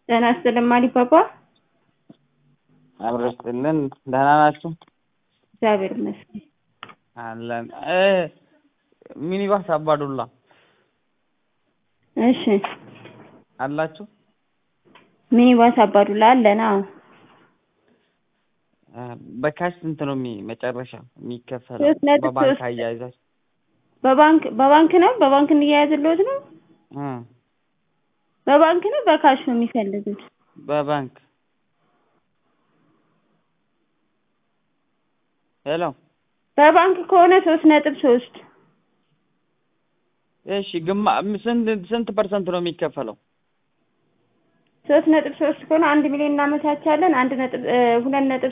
ጤና ይስጥልኝ ማሪፓፓ። አብሮ ይስጥልን። ደህና ናችሁ? እግዚአብሔር ይመስገን። አለን። ሚኒባስ አባዱላ እሺ፣ አላችሁ? ሚኒባስ አባዱላ አለን። አዎ፣ በካሽ ስንት ነው የሚ መጨረሻ የሚከፈለው? ሶስት ነጥብ በባንክ ሶስት አያይዛችሁ በባንክ በባንክ ነው በባንክ እንያያዝልዎት ነው? እ በባንክ ነው በካሽ ነው የሚፈልጉት? በባንክ ሄሎ። በባንክ ከሆነ ሶስት ነጥብ ሶስት እሺ፣ ግማ ስንት ስንት ፐርሰንት ነው የሚከፈለው? ሶስት ነጥብ ሶስት ከሆነ አንድ ሚሊዮን እናመቻቻለን። አንድ ነጥብ ሁለት ነጥብ